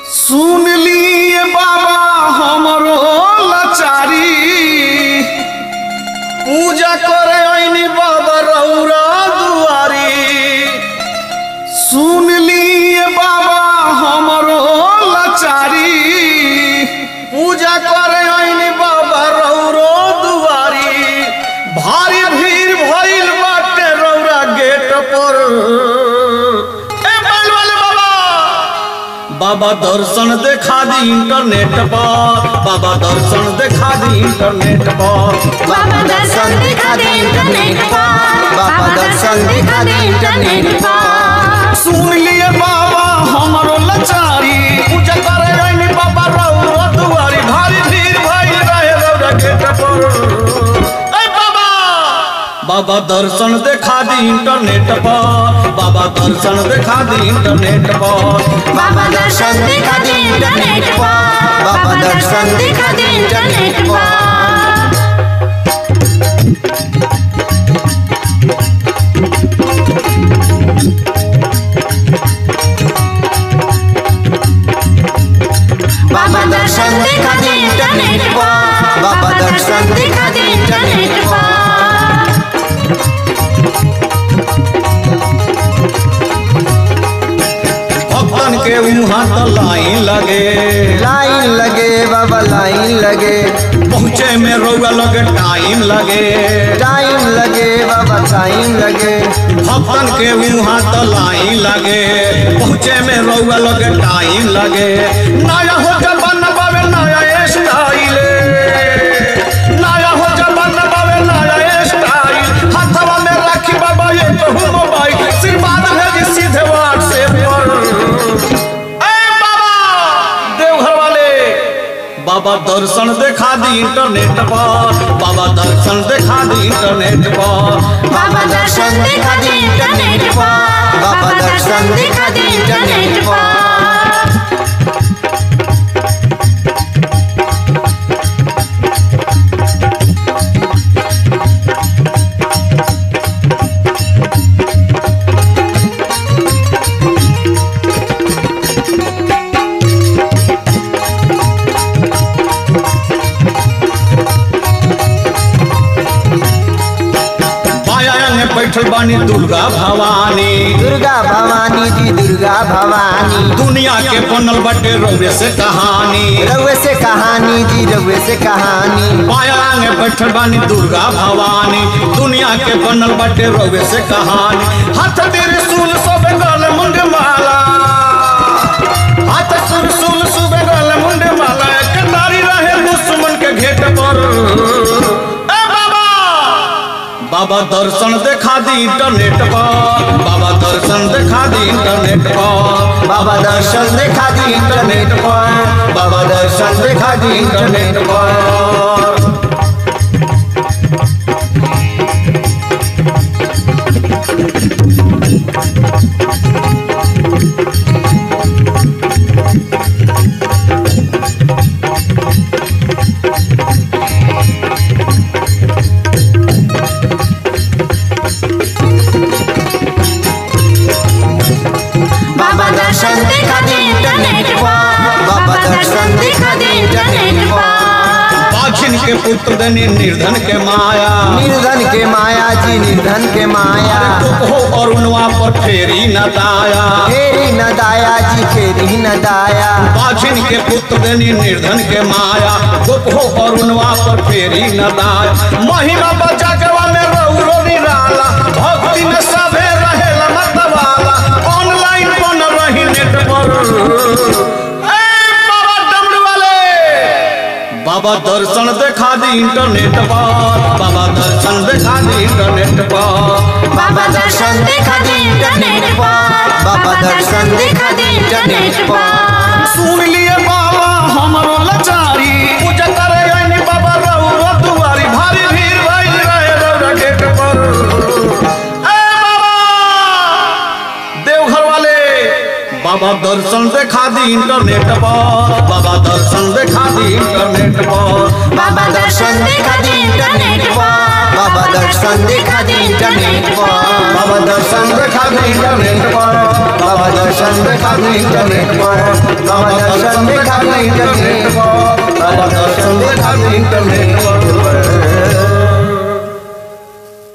सुन लिए बाबा हमरो लाचारी पूजा करे आईनी बाबा रौरा दुआरी सुन लिए बाबा हमरो लाचारी पूजा करे आईनी बाबा रौरो दुआरी भारी भीड़ भइल बाटे रौरा गेट पर ए बैल वाले बाबा बाबा दर्शन देखा दी इंटरनेट पर बाबा दर्शन देखा दी इंटरनेट पर बाबा दर्शन दिखा दे इंटरनेट पर बाबा दर्शन दिखा दे इंटरनेट पर सुन लिए बाबा हमरो लाचारी पूजा करे आईनी बाबा रौरा दुआरी भारी भीड़ भइल रहे रौरा गेट पर ए बाबा बाबा दर्शन देखा दी इंटरनेट पर बाबा दर्शन देखा दी इंटरनेट पर बाबा दर्शन दिखा दे इंटरनेट पर बाबा दर्शन दिखा दे इंटरनेट पर बाबा दर्शन दिखा दे इंटरनेट पर बाबा दर्शन दिखा दे इंटरनेट पर भक्तन के वहाँ तो लाइन लगे लाइन लगे बाबा लाइन लगे पहुँचे में रौआ लगे टाइम लगे टाइम लगे बाबा टाइम लगे भक्तन के वहाँ तो लाइन लगे पहुँचे में रौआ लगे टाइम लगे नया हो जबन बाबे नया स्टाइल नया हो जबन बाबे नया स्टाइल हाथवा में राखी बाबा ये तो मोबाइल आशीर्वाद भेजी सीधे व्हाट्सएप पर ए बाबा देवघर वाले बाबा दर्शन देखा दी इंटरनेट पर बाबा दर्शन देखा दी इंटरनेट पर बाबा दर्शन दिखा दे इंटरनेट पर बाबा दर्शन दिखा दे इंटरनेट पर बाया में बैठल बानी दुर्गा भवानी दुर्गा भवानी जी दुर्गा भवानी दुनिया के बनल बटे रौरे से कहानी रउए से कहानी जी रउए से कहानी बाया में बैठल बानी दुर्गा भवानी दुनिया के बनल बटे रौरे से कहानी हाथ तेरे सुन सब गल मुंड माला हाथ सुन सुन सुबह गल मुंड माला एक नारी रहे दुश्मन के घेट पर ए बाबा बाबा दर्शन देखा दी इंटरनेट पर बाबा दर्शन देखा दी इंटरनेट पर बाबा दर्शन देखा दी इंटरनेट पर बाबा दर्शन देखा दी इंटरनेट पर बाबा दर्शन दिखा दे इंटरनेट पर बाबा दर्शन दिखा दे इंटरनेट पर बाखिन के पुत्र देनी निर्धन के माया निर्धन के माया जी निर्धन के माया हो अरुणवा पर फेरी न दाया फेरी न दाया जी फेरी न दाया बाखिन के पुत्र देनी निर्धन के माया गुप हो अरुणवा पर फेरी न दाया महिमा बचा के में रौरो निराला भक्ति में सभे रहेला मतवाला ऑनलाइन बन रही नेट पर ए बाबा डमरू वाले बाबा दर्शन देखा दी इंटरनेट पर बाबा दर्शन देखा दी इंटरनेट पर बाबा दर्शन दिखा दे इंटरनेट पर बाबा दर्शन दिखा दे इंटरनेट पर सुन लिए बाबा हमरो लाचारी पूजा करे आईनी बाबा रौरा दुआरी भारी भीड़ भइल रहे रौरा गेट पर ए बाबा देवघर वाले बाबा दर्शन देखा दी इंटरनेट पर बाबा दर्शन देखा दी इंटरनेट पर बाबा दर्शन दिखा दे इंटरनेट पर बाबा दर्शन दिखा दे इंटरनेट पर बाबा दर्शन देखा दे इंटरनेट पर बाबा दर्शन देखा दे इंटरनेट पर बाबा दर्शन देखा दे इंटरनेट पर